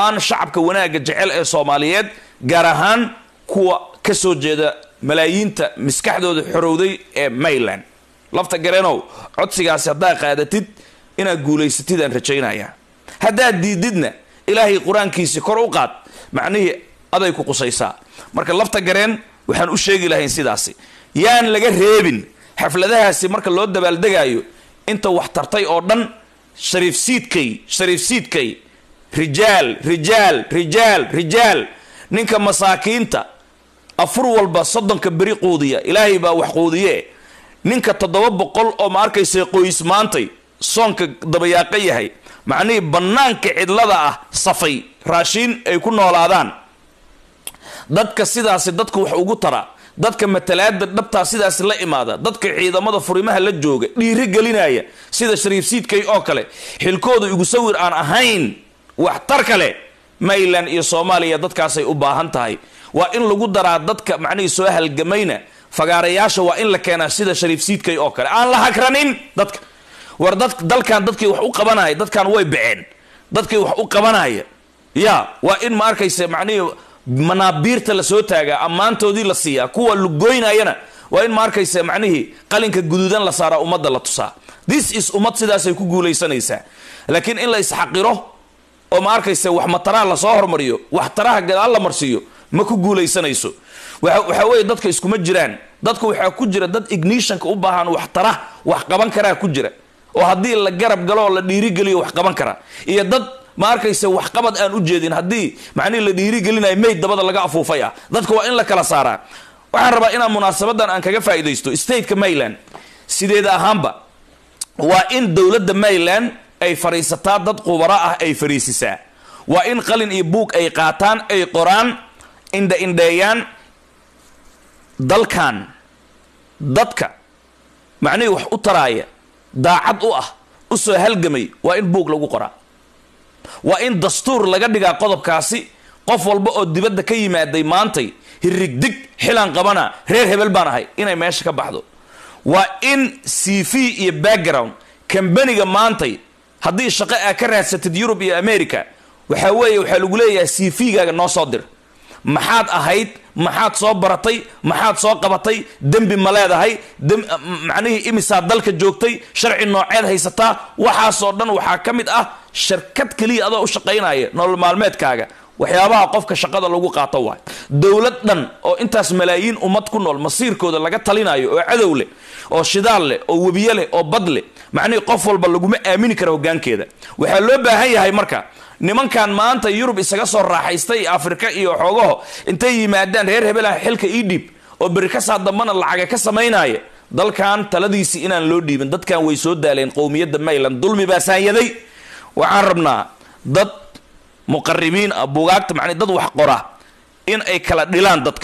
aan shacabka wanaagga jecel ee soomaaliyeed gaar ahaan kuwa ka soo jeeda malaayiinta maskaxdooda xorowday ee mayland lafta gareenow codsigaasi haddaa qaadatid inaad guulaysatid aan rajaynaya haddaad diididna ilaahay qur-aankiisi kor u qaad macnihii aday ku qusaysaa marka lafta gareen waxaan u sheegi lahayn sidaasi yaan laga reebin xafladahaasi marka loo dabaaldegaayo inta wax tartay oo dhan shariif siidkay shariif siidkay rijaal rijaal rijaal rijaal ninka masaakiinta afur walba soddonka beri quudiya ilaahay baa wax quudiye ninka toddoba boqol oo ma arkaysa qoys maantay soonka dabayaaqo yahay macnihii bannaanka cidlada ah safay raashiin ay ku noolaadaan dadka sidaasi dadka wax ugu tara dadka matalaada dhabtaa sidaasi la imaada dadka ciidamada furimaha la jooga dhiiri gelinaya sida shariif siidkay oo kale xilkooda igu sawir aan ahayn waxtar kale mayland iyo soomaaliya dadkaasay u baahan tahay waa in lagu daraa dadka macnihii soo halgamayna fagaarayaasha waa in la keenaa sida shariif siidkay oo kale aan la hagranin dadka war dad dalkan dadkii wax u qabanaya dadkan way baceen dadkii wax u qabanaya ya waa in ma arkaysa macnihii manaabiirta lasoo taagaa ammaantoodii la siiyaa kuwa lugoynayana waa in ma arkaysa macnihii qalinka guduudan la saaraa ummadda la tusaa this is ummad sidaasay ku guulaysanaysaa laakiin in la isxaqiro oo ma arkaysa wax mataraha lasoo hormariyo wax taraha gadaal la marsiiyo ma ku guulaysanayso waxa weeye dadka iskuma jiraan dadka waxaa ku jira dad ignitionka u baahan wax tara wax qaban karaa ku jira oo haddii la garab galo oo la dhiirigeliyo wax qaban kara iyo dad ma arkaysa waxqabad aan u jeedin haddii macnihi la dhiirigelinayo mayd dabada laga afuufay ah dadka waa in la kala saaraa waxaan rabaa inaan munaasabadan aan kaga faa'iidaysto stateka mayland sideeda ahaanba waa in dowladda mayland ay fadhiisataa dad qubaro ah ay fadhiisisaa waa in qalin iyo buug ay qaataan ay qoraan indha indheeyaan dalkan dadka macnihii wax u taraaya daacad u ah u soo halgamay waa in buug lagu qoraa waa in dastuur laga dhigaa qodobkaasi qof walba oo dibadda ka yimaaday maantay hirigdig xilaan qabana reer hebel baan ahay inay meesha ka baxdo waa in c v iyo background kambaniga maantay haddii shaqo aa ka raadsatid yurub iyo america waxaa weeye waxaa lagu leeyahay c v gaaga noo soo dir maxaad ahayd maxaad soo baratay maxaad soo qabatay dembi ma leedahay macnihii imisaad dalka joogtay sharci nooceed haysataa waxaasoo dhan waxaa ka mid ah shirkad keliya adoo u shaqaynaya nolol maalmeedkaaga waxyaabaha qofka shaqada lagu qaato waay dowlad dhan oo intaas malaayiin ummad ku nool masiirkooda laga talinayo oo cadow leh oo shidaal leh oo webiye leh oo bad leh macnihii qof walba laguma aamini kara hogaankeeda waxaa loo baahan yahay marka nimankan maanta yurub isaga soo raaxaystay afrika iyo xoogaho intay yimaadaan reer hebelaha xilka ii dhiib oo beri kasaa dambana lacaga ka samaynaya dalkan taladiisii inaan loo dhiibin dadkan way soo daaleen qowmiyadda mayland dulmi baa saanyaday waxaan rabnaa dad muqaribiin ah bugaagta macnii dad wax qora in ay kala dhilaan dadka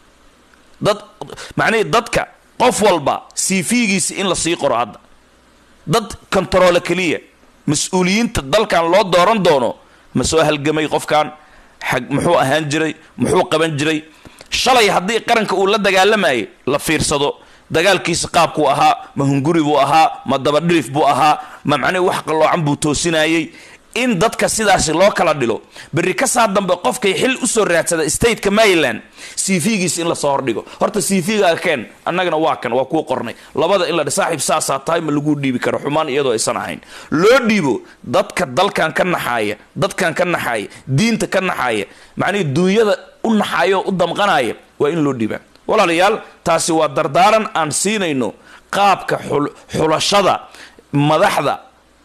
dad macnihii dadka qof walba cv-giisa in la sii qoro hadda dad kontaroole keliya mas-uuliyiinta dalkan loo dooran doono ma soo halgamay qofkan xag muxuu ahaan jiray muxuu qaban jiray shalay haddii qaranka uu la dagaalamayay la fiirsado dagaalkiisa qaabkuu ahaa ma hunguri buu ahaa ma dabadhirif buu ahaa ma macnihi wax qalloocan buu toosinayay in dadka sidaasi loo kala dhilo berri kasaa dambe qofkay xil usoo raadsada stateka maryland c v-giisa in lasoo hordhigo horta c v-gaaga keen annagana waa kan waa kuu qornay labada in la saaxiib saasaa tahay ma lagu dhiibi karo xumaan iyadoo aysan ahayn loo dhiibo dadka dalkan ka naxaaya dadkan ka naxaaya diinta ka naxaaya macnihi duunyada u naxaaya oo u damqanaya waa in loo dhiibaa walaalayaal taasi waa dardaaran aan siinayno qaabka xulashada madaxda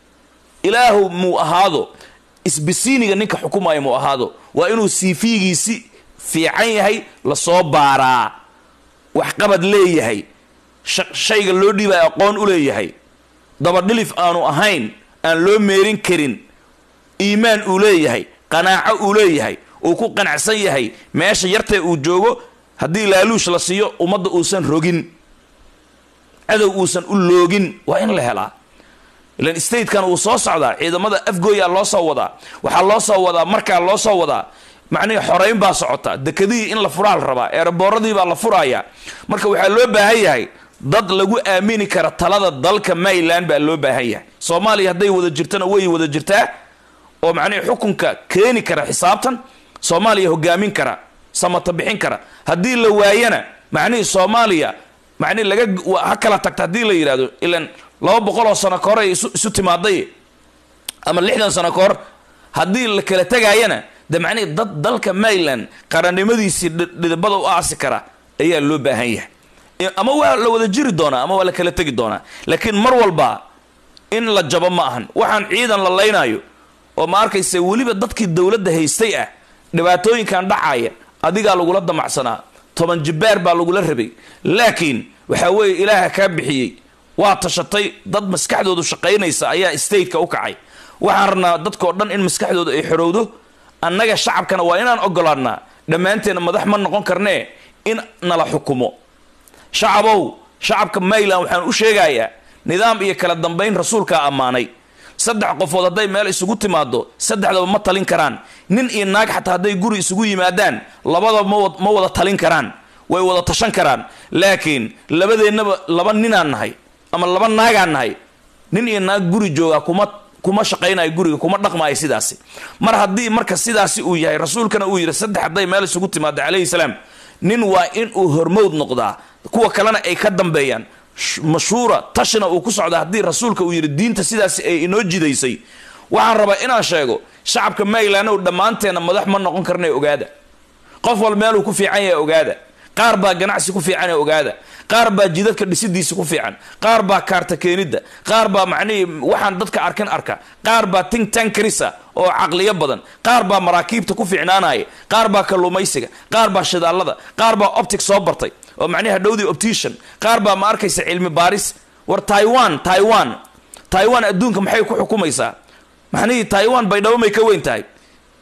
ilaahu muu ahaado isbisiiniga ninka xukumaya muu ahaado waa inuu cv-giisi fiican yahay lasoo baaraa waxqabad leeyahay shayga loo dhiibaya aqoon u leeyahay dabadhilif aanu ahayn aan loo meerin karin iimaan uu leeyahay qanaaco uu leeyahay uu ku qanacsan yahay meesha yartee uu joogo haddii laaluush la siiyo ummadda uusan rogin cadow uusan u loogin waa in la helaa ilan statekan uu soo socdaa ciidamada afgooyaa loo soo wadaa waxaa loo soo wadaa markaa loo soo wadaa macnihi xoreyn baa socota dekadihii in la furaa la rabaa eeraboorradii baa la furaaya marka waxaa loo baahan yahay dad lagu aamini kara talada dalka maryland baa loo baahan yahay soomaaliya hadday wada jirtana way wada jirtaa oo macnihi xukunka keeni kara xisaabtan soomaaliya hogaamin kara samata bixin kara haddii la waayana macnihii soomaaliya macnihi laga ha kala tagta haddii la yidhahdo ilan laba boqol oo sano ka hor ay isu isu timaaday ama lixdan sano ka hor haddii la kala tegaayana de macnihii dad dalka maryland qarannimadiisii dhidibada u aasi kara ayaa loo baahan yahay ama waa la wada jiri doonaa ama waa la kala tegi doonaa laakiin mar walba in la jabo ma ahan waxaan ciidan la laynaayo oo ma arkaysa weliba dadkii dowladda haystay ah dhibaatooyinkan dhacaya adigaa lagula damacsanaa toban jibbaar baa lagula rabay laakiin waxaa weeye ilaaha kaa bixiyey waa tashatay dad maskaxdoodu shaqaynaysa ayaa stateka u kacay waxaan rabnaa dadkao dhan in maskaxdooda ay xorowdo annaga shacabkana waa inaan ogolaadnaa dhammaanteena madax ma noqon karnee in nala xukumo shacabow shacabka mayland waxaan u sheegayaa nidaam iyo kala dambayn rasuulkaa ammaanay saddex qofood hadday meel isugu timaado saddexdaba ma talin karaan nin iyo naag xataa hadday guri isugu yimaadaan labadaba ma wada talin karaan way wada tashan karaan laakiin labadeennaba laba ninaan nahay ama laba naagaan nahay nin iyo naag guri jooga kuma kuma shaqaynayo guriga kuma dhaqmaayo sidaasi mar haddii marka sidaasi uu yahay rasuulkana uu yidhi saddex hadday meel isugu timaado calayhi salaam nin waa in uu hormowd noqdaa kuwa kalena ay ka dambeeyaan mashhuura tashina uu ku socda haddii rasuulka uu yidhi diinta sidaasi ay inoo jidaysay waxaan rabaa inaan sheego shacabka maryland ow dhammaanteena madax ma noqon karna ogaada qof wal meeluu ku fiican yahay ogaada qaar baa ganacsi ku fiican ee ogaada qaar baa jidadka dhisidiisa ku fiican qaar baa kaarta keenidda qaar baa macnihii waxaan dadka arkin arka qaar baa ting tankarisa oo caqliyo badan qaar baa maraakiibta ku fiicnaanaya qaar baa kalluumaysiga qaar baa shidaalada qaar baa optic soo bartay oo macnihi hadhowdii optician qaar baa ma arkaysa cilmi baaris war taiwan taiwan taiwan adduunka maxay ku xukumaysaa macnihii taiwan baydhabo may ka weyn tahay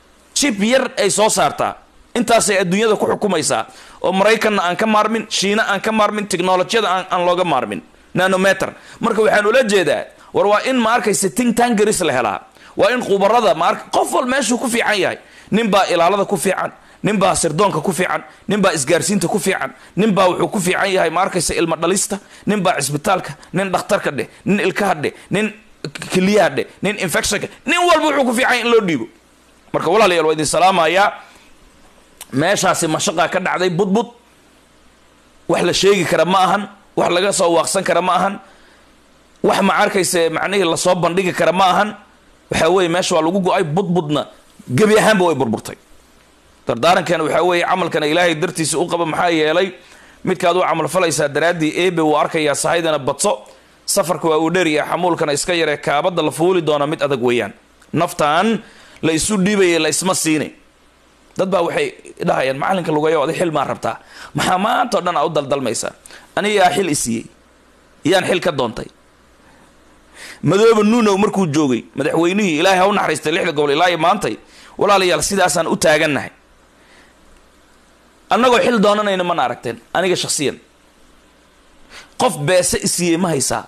jib yar ay soo saartaa intaasay adduunyada ku xukumaysaa oo maraykanna aan ka maarmin shiina aan ka maarmin technolojiyada aan looga maarmin nanometer marka waxaan ula jeedaa war waa in ma arkaysa ting tangaris la helaa waa in khubarada ma qof wal meeshuu ku fiican yahay nin baa ilaalada ku fiican nin baa sirdoonka ku fiican nin baa isgaarsiinta ku fiican nin baa wuxuu ku fiican yahay ma arkaysa ilmo dhalista nin baa cisbitaalka nin dhakhtarka dheh nin ilkaha dheh nin keliyaha dheh nin infectionka nin walba wuxuu ku fiican in loo dhiibo marka walaalayaal waa idin salaamayaa meeshaasi mashaqaa ka dhacday budbud wax la sheegi kara ma ahan wax laga soo waaqsan kara ma ahan wax ma arkaysa macnihii lasoo bandhigi kara ma ahan waxaa weeye meesha waa lagu go-ay budbudna gebi ahaanba way burburtay dardaarankeena waxaa weeye camalkana ilaahay dartiisa u qaba maxaa yeelay midkaad u camal falaysaa daraaddii eebe wuu arkayaa sahaydana badso safarka waa uu dheeriya xamuulkana iska yaree kaabadda la fuuli doona mid adag weeyaan naftan la isu dhiibaya la isma siini dad baa waxay dhahayaan macalinka lugayo adi xil maa rabtaa maxaa maanta o dhan aa u daldalmaysaa anigaa xil isiiyey yaan xil ka doontay madooba nuunow markuu joogay madaxweynihii ilaahay ha u naxariistay lixda gobol ilaa iyo maantay walaalayaal sidaasaan u taagannahay annagoo xil doonanayna mana aragteen aniga shaksiyan qof beese isiiyey ma haysaa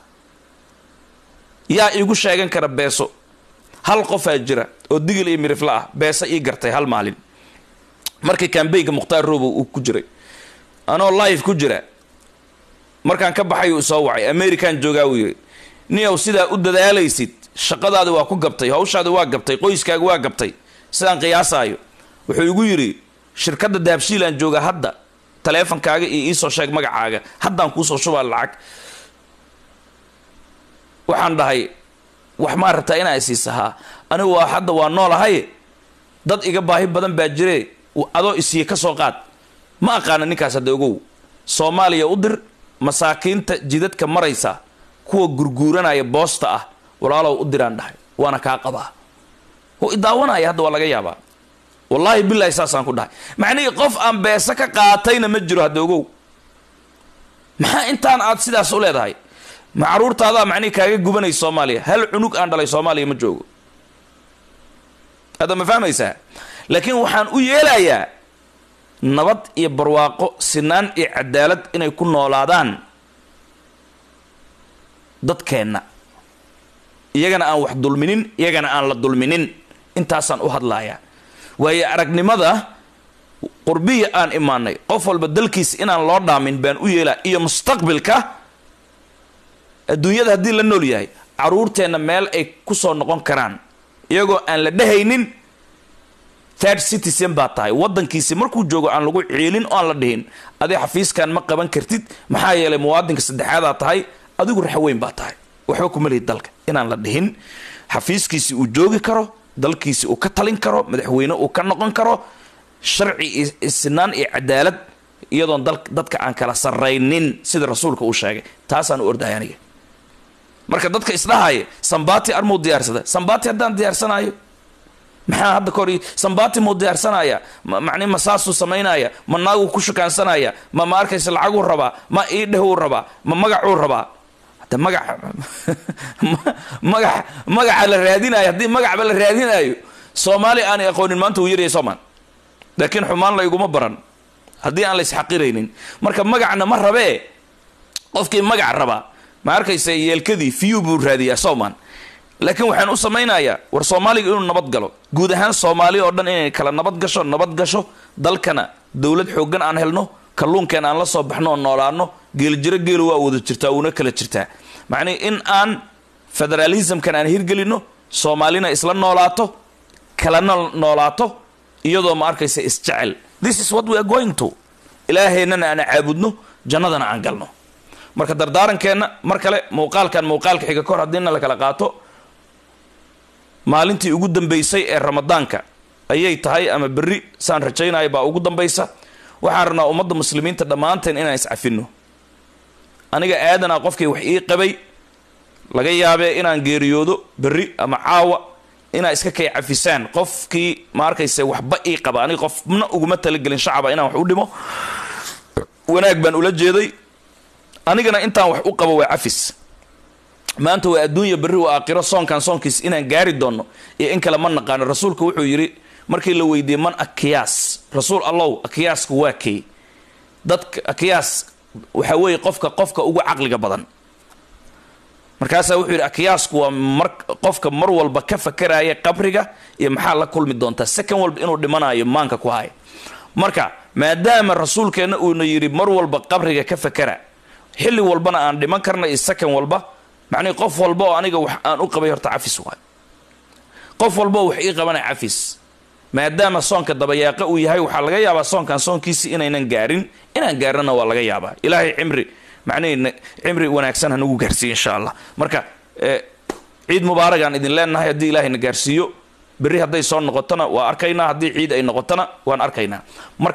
yaa iigu sheegan kara beeso hal qofaa jira oo digil iyo mirifla ah beese ii gartay hal maalin markii kambaynka mukhtaar robow uu ku jiray anoo live ku jira markaan ka baxay uu soo wacay american joogaa uu yiri niyow sidaa u dadaalaysid shaqadaadi waa ku gabtay hawshaadi waa gabtay qoyskaaga waa gabtay sidaan qiyaasaayo wuxuu igu yidhi shirkadda dahabshiilaan jooga hadda taleefonkaaga iyo iisoo sheeg magacaaga haddaan kuusoo shubaa lacag waxaan dhahay wax maa rabtaa inaa isiisahaa anigu waa hadda waa noolahay dad iga baahi badan baa jire adoo isiiye ka soo qaad ma aqaana ninkaas hadda ogow soomaaliya u dir masaakiinta jidadka maraysa kuwa gurguuranaya boosta ah walaalow u diraan dhahay waana kaa qabaa oo idaawanaya hadda waa laga yaabaa wallaahi bilaahi saasaan ku dhahay macnihii qof aan beese ka qaatayna ma jiro hadda ogow maxaa intaan aad sidaas u leedahay ma caruurtaadaa macnihii kaaga gubanaysa soomaaliya hal cunug aan dhalay soomaaliya ma joogo hadda ma fahmaysaa laakiin waxaan u yeelayaa nabad iyo barwaaqo sinaan iyo cadaalad inay ku noolaadaan dadkeenna iyagana aan wax dulminin iyagana aan la dulminin intaasaan u hadlayaa waayo aragnimada qurbiya aan imaanay qof walba dalkiisa inaan loo dhaamin baan u yeelaa iyo mustaqbilka adduunyada haddii la nool yahay caruurteenna meel ay kusoo noqon karaan iyagoo aan la dhehaynin third citizen baa tahay waddankiisi markuu joogo aan lagu ciilin oo aan la dhihin adi xafiiskan ma qaban kartid maxaa yeelay muwaadinka saddexaadaa tahay adigu raxweyn baa tahay waxba kuma lihid dalka inaan la dhihin xafiiskiisi uu joogi karo dalkiisi uu ka talin karo madaxweyne uu ka noqon karo sharci isnaan iyo cadaalad iyadoon dadka aan kala saraynin sida rasuulka uu sheegay taasaan u ordahay aniga marka dadka isdhahaya sambati armuu diyaarsada sambati haddaan diyaarsanayo maxaa hadda kahor sambati muu diyaarsanaya mani ma saasuu samaynaya ma naaguu ku shukaansanaya ma ma arkaysa lacaguu rabaa ma iidhehuu rabaa ma magacuu rabaa hada magac magac magaca la raadinayo haddii magacba la raadinayo soomaali aanay aqoonin maanta uu yaryahay soomaan laakiin xumaan la iguma baran haddii aan la isxaqiraynin marka magacna ma rabee qofkii magac rabaa ma arkaysa yeelkadii fiyu buu raadiyaa soomaan laakiin waxaan u samaynayaa war soomaaliga inuu nabad galo guud ahaan soomaali oo dhan inay kala nabad gasho nabad gasho dalkana dowlad xooggan aan helno kalluunkeen aan la soo baxno oo noolaano geeljiro geelu waa wada jirtaa uuna kala jirtaa macnii in aan federalismkan aan hirgelino soomaalina isla noolaato kalana noolaato iyadoo ma arkaysa isjecel this is what we are going to ilaahaynana aan caabudno jannadana aan galno marka dardaarankeenna mar kale muuqaalkan muuqaalka xiga kahor haddiina la kala qaato maalintii ugu dambaysay ee ramadaanka ayay tahay ama berri saan rajaynayo baa ugu dambaysa waxaan rabnaa ummadda muslimiinta dhammaanteen inaan iscafino aniga aadanaa qofkii wax ii qabay laga yaabee inaan geeriyoodo berri ama caawa inaa iska kay cafisaan qofkii ma arkayse waxba ii qaba aniga qofna uguma talagelin shacaba inaan wax u dhimo wanaag baan ula jeeday anigana intaan wax u qabo waa cafis maanta waa adduunya berri waa aakhiro soonkan soonkiis inaan gaari doonno iyo in kale ma naqaano rasuulka wuxuu yidhi markii la weydiiyey man akiyaas rasuul allow akiyaasku waa kay dadka akiyaas waxaa weeye qofka qofka ugu caqliga badan markaasaa wuxuu yidhi akiyaasku waa mar qofka mar walba ka fakaraya qabriga iyo maxaa la kulmi doontaa second walba inuu dhimanayo maanka ku haya marka maadaama rasuulkeenna uuna yidhi mar walba qabriga ka fakara xilli walbana aan dhiman karna iyo second walba macnii qof walba oo aniga wax aan u qabay horta cafis waay qof walba oo wax ii qabana cafis maadaama soonka dabayaaqa uu yahay waxaa laga yaabaa soonkan soonkiisi inaynan gaarin inaan gaarnana waa laga yaabaa ilaahay cimri macnihii cimri wanaagsan hanagu gaarsiiyo insha allah marka ciid mubaaragaan idin leenahay haddii ilaahayna gaarsiiyo berri hadday soo noqotona waa arkaynaa haddii ciid ay noqotona waan arkaynaa